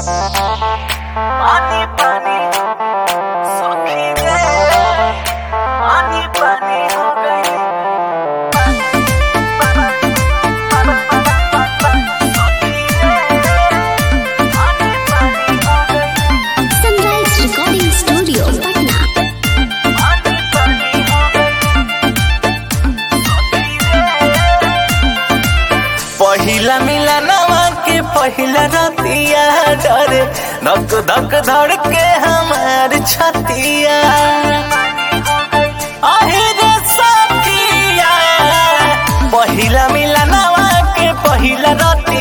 पानी पानी सखी रे पानी पानी हो गई सखी रे पानी पानी हो गई सनराइज रिकॉर्डिंग स्टूडियो पटना पानी पानी हो गई सखी रे पहिला मिलनवा के पहिला रतिया डरे धक धक धड़ के हमार छतिया आहे रे सखिया पहिला मिलनवा के पहिला रतिया